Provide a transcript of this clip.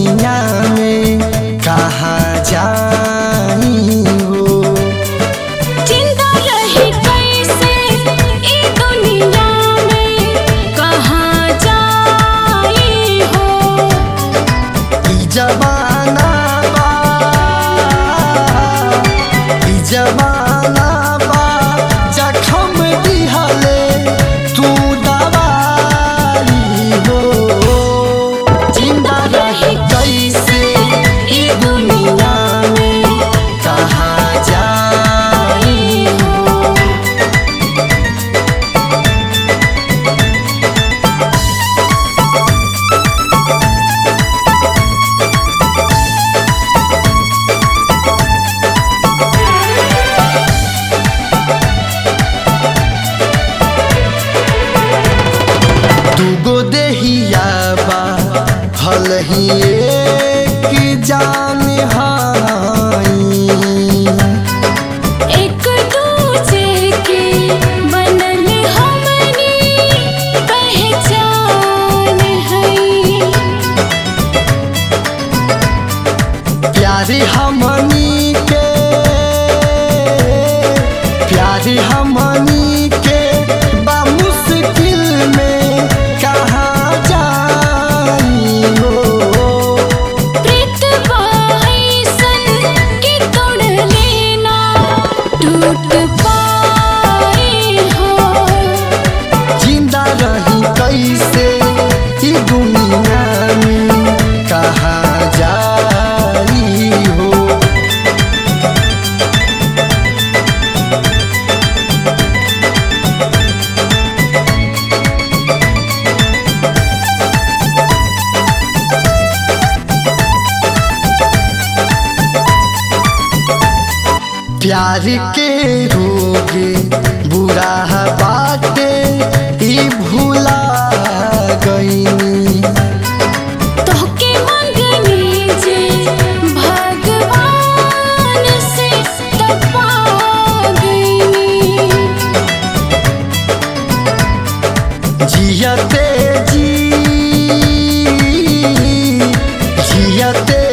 दुनिया में कहाँ जाई हो जिंदा रही कैसे ई दुनिया में कहाँ जाई हो ई जमाना बा ई जमाना बा जखम दिहले तू दवाई हो जिंदा रही कैसे ई दुनिया में कहाँ जाई हो दूगो देहिया बा हल ही एक जान हाई एक दूजे के बनल हमनी पहचान है प्यारे हमनी के प्यारे हमनी के बा मुश्किल में कहाँ जाई हो प्रीत बाईसन के तोड़ लेना टूट पाई हो जिंदा रही कैसे ई दुनिया में कहाँ जाई हो प्यार के रोगे बुरा बाटे ई भूला गईनी तोहके मंगनी जे भगवान से तपा गई जियते जी जियते